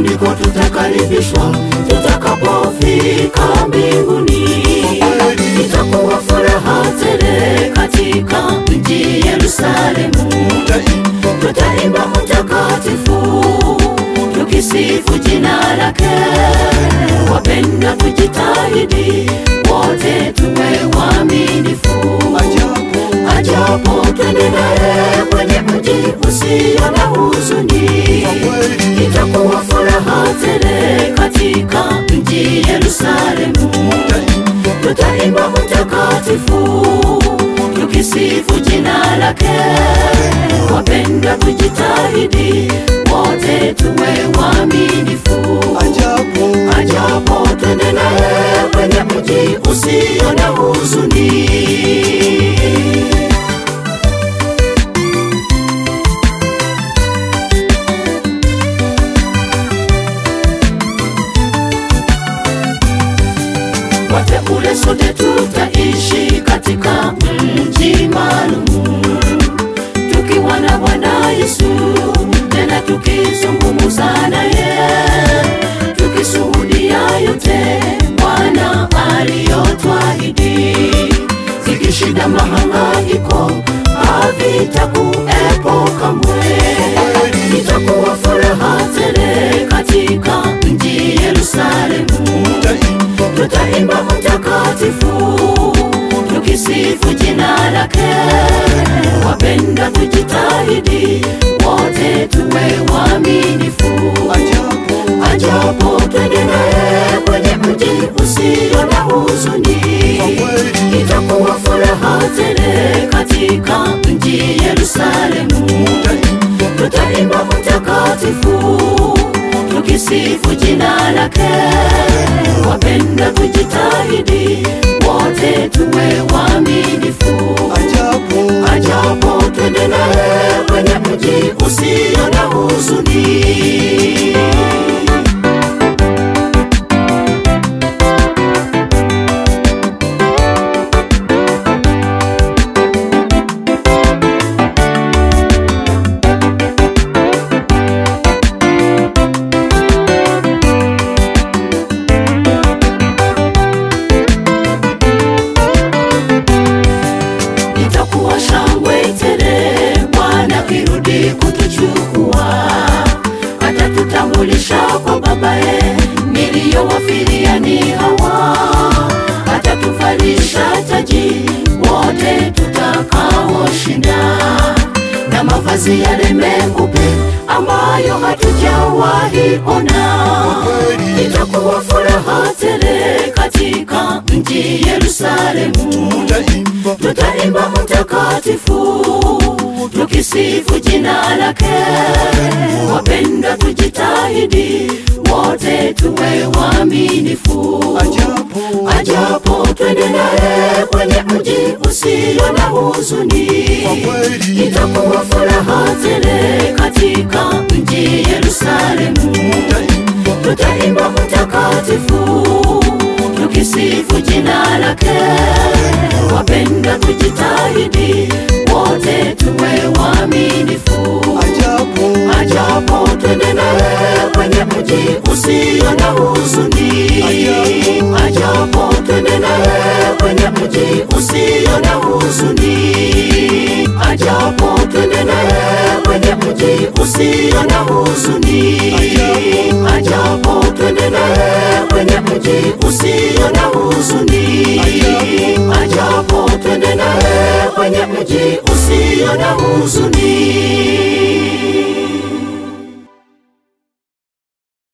ndiko tutakaribishwa tutakapofika mbinguni. Itakuwa furaha tele katika mji Yerusalemu, tutaimba mtakatifu tukisifu jina lake. Wapenda tujitahidi wote tuwe waaminifu, ajapo twende naye kwenye mji usio na huzuni. Itakuwa furaha tele katika mji Yerusalemu, tutaimba mtakatifu tukisifu jina lake. Wapenda tujitahidi wote tuwe waaminifu, ajapo twende naye kwenye mji usio na huzuni. Wateule sote tutaishi katika mji maalum, tukiwa na Bwana Yesu, tena tukizungumza naye, tukishuhudia yote Bwana aliyotwahidi. Zikishida mahangaiko havitakuepo kamwe, itakuwa furaha tele katika mji Yerusalemu tutaimba mtakatifu tukisifu jina lake. Wapenda tujitahidi wote tuwe waaminifu, ajapo twende naye kwenye mji usio na huzuni. Itakuwa furaha tele katika mji Yerusalemu, tutaimba mtakatifu tukisifu jina lake. Wapenda tujitahidi wote tuwe waaminifu, ajapo twende naye kwenye mji usio na huzuni. itakuwa shangwe tele Bwana kirudi kutuchukua, atatutambulisha kwa Babaye, niliyowafilia ni hawa, atatuvalisha taji wote tutakaoshinda, na mavazi yale meupe ambayo hatujawahi ona. Itakuwa furaha tele katika mji Yerusalemu, tutaimba mtakatifu tukisifu jina lake. Wapenda tujitahidi wote tuwe waaminifu, ajapo twende naye kwenye mji usio na huzuni. Itakuwa furaha tele katika mji Yerusalemu, tutaimba mtakatifu tukisifu jina lake. Wapenda tujitahidi wote tuwe waaminifu, ajapo twende naye kwenye mji usio na huzuni. Ajapo twende naye kwenye mji usio na huzuni. Ajapo twende naye kwenye mji usio na huzuni. Ajapo twende naye kwenye mji usio na huzuni. Ajapo twende naye kwenye mji usio na huzuni.